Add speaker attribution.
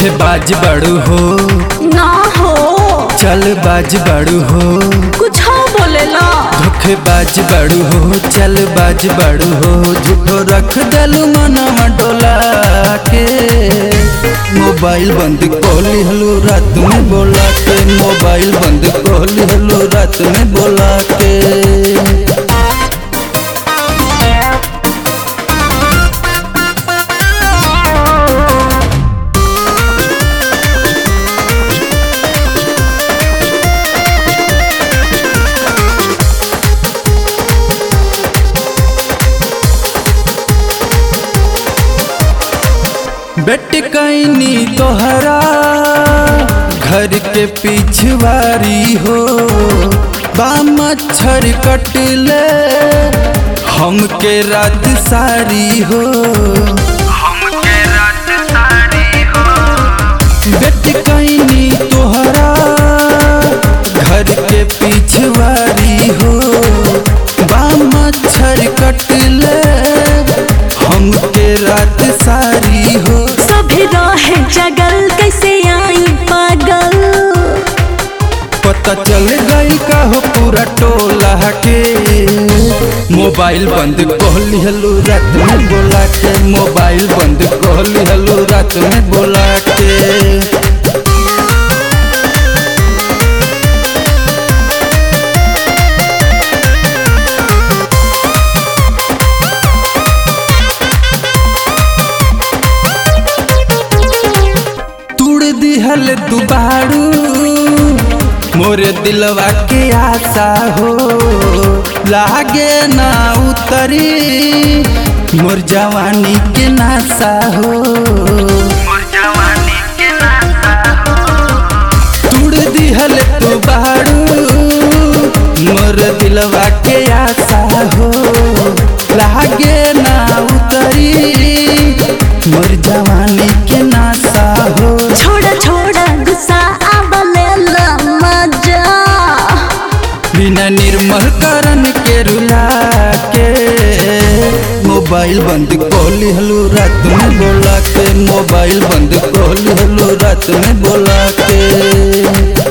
Speaker 1: धोखेबाज बड़ू हो
Speaker 2: ना हो
Speaker 1: चल बाज बड़ू हो
Speaker 2: कुछ बोलेला
Speaker 1: धोखेबाज बड़ू हो चल बाज बड़ू हो झूठो रख दलू मनवा डोला के मोबाइल बंद कोली हलू रात में बोला के मोबाइल बंद कोली हलू रात में बोला के बेट कैनी तोहरा घर के पिछवारी हो बा मच्छर कटले हमके रात सारी हो बेट कैनी तोहरा घर के पिछवारी हो बा मच्छर कटले हमके रात सारी हो
Speaker 2: सभी रहे जगल कैसे आई पागल
Speaker 1: पता चल गई का हो पूरा टोला के मोबाइल बंद कोहली हलू रात में बोला के मोबाइल बंद कोहली हलू रात में बोला के तुड़ दिहल दुबारू मोरे दिलवा के आशा हो लागे ना उतरी मोर जवानी के नासा हो तुड़ दिहल दुबारू मोर दिलवा के आशा हो लागे ना उतरी मोर जवानी के नासा हो
Speaker 2: छोड़ा छोड़ा गुस्सा आबलेला मजा
Speaker 1: बिना निर्मल करण के रुला के मोबाइल बंद कोली हलू रात में बोला के मोबाइल बंद कोली हलू रात में बोला के